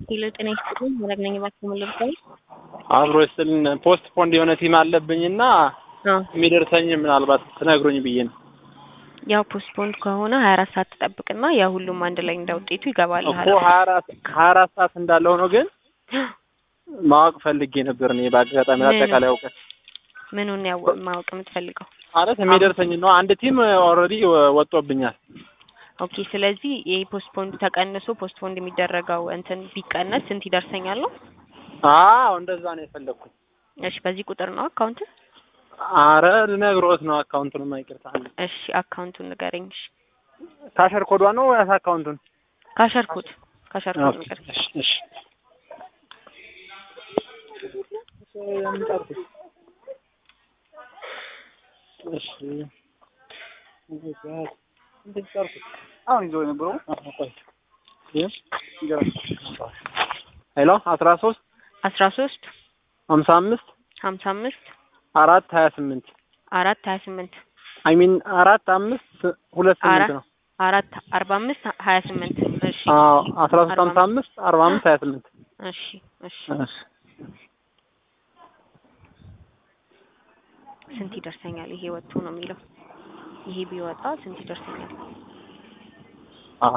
ሄሎ ጤና ይስጥልኝ መረግ ነኝ እባክዎ ምን ልርዳዎት? አብሮ ይስጥልን ፖስት ፖንድ የሆነ ቲም አለብኝና አዎ የሚደርሰኝ ምናልባት ትነግሩኝ ብዬ ነው። ያው ፖስትፖንድ ከሆነ ሀያ አራት ሰዓት ትጠብቅና ያ ሁሉም አንድ ላይ እንደ ውጤቱ ይገባል። እኮ ሀያ አራት ሀያ አራት ሰዓት እንዳለ ሆኖ ግን ማወቅ ፈልጌ ነበር እኔ በአጋጣሚ ምን? አጠቃላይ እውቀት ምኑን ያው ማወቅ የምትፈልገው? ማለት የሚደርሰኝ ነው። አንድ ቲም ኦልሬዲ ወጦብኛል። ኦኬ ስለዚህ ይህ ፖስትፖንድ ተቀንሶ ፖስትፖንድ የሚደረገው እንትን ቢቀነስ ስንት ይደርሰኛል ነው? አዎ እንደዛ ነው የፈለግኩት። እሺ በዚህ ቁጥር ነው አካውንት? አረ ልነግሮት ነው አካውንቱን ይቅርታ። እሺ አካውንቱን ንገረኝ። እሺ ካሸር ኮዷ ነው ያስ አካውንቱን ካሸርኩት ካሸርኩት ንገረኝ። እሺ እሺ እሺ አሁን ይዞ የነበረው ሄሎ አስራ ሶስት አስራ ሶስት ሀምሳ አምስት ሀምሳ አምስት አራት ሀያ ስምንት አራት ሀያ ስምንት አይ ሚን አራት አምስት ሁለት ስምንት አራት ነው። አራት አርባ አምስት ሀያ ስምንት እሺ አዎ አስራ ሶስት አርባ ሀምሳ አምስት አርባ አምስት ሀያ ስምንት እሺ እሺ እሺ ስንት ይደርሰኛል? ይሄ ወጥቶ ነው የሚለው። ይሄ ቢወጣ ስንት ይደርሰኛል? አዎ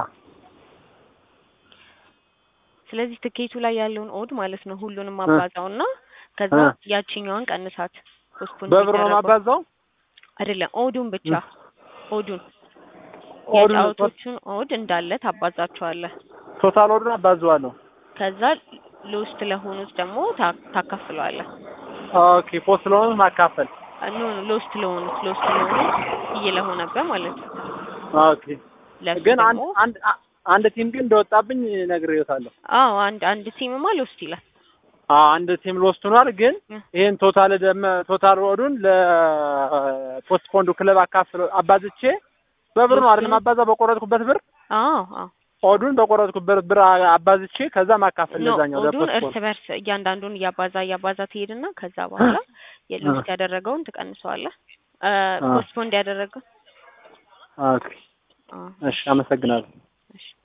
ስለዚህ ትኬቱ ላይ ያለውን ኦድ ማለት ነው ሁሉንም አባዛውና ከዛ እ ያቺኛዋን ቀንሳት። ፖስትፖን በብር ነው ማባዛው አይደለም ኦዱን ብቻ ኦዱን ኦዱን የጫወቶቹን ኦድ እንዳለ ታባዛቸዋለህ። ቶታል ኦዱን አባዘዋለሁ። ከዛ ሎስት ለሆኑት ደግሞ ታ- ታካፍለዋለህ። ኦኬ ፖስት ስለሆነ ማካፈል ኖ ሎስት ለሆኑት ሎስት ለሆኑት ብዬ ለሆነበት ማለት ነው። ኦኬ ለሱ ግን አንድ ደግሞ አንድ አንድ ቲም ግን እንደወጣብኝ ነግሬዎታለሁ። አዎ አንድ አንድ ቲምማ ሎስት ይላል። አዎ አንድ ቲም ሎስት ሆኗል። ግን እ ይሄን ቶታል ደም ቶታል ኦዱን ለፖስት ፖንዱ ክለብ አካፍል አባዝቼ በብር ነው አይደል ማባዛ በቆረጥኩበት ብር አዎ አዎ ኦዱን በቆረጥኩበት ብር አባዝቼ ከዛ ማካፈል ኖ ለዛኛው ኦዱን ለፖስት እርስ ፖንድ በርስ እያንዳንዱን እያባዛ እያባዛ ትሄድና ከዛ በኋላ የሎስት ያደረገውን ትቀንሰዋለህ። እ አ ፖስትፖንድ ያደረገው ኦኬ አዎ እሺ አመሰግናለሁ። እሺ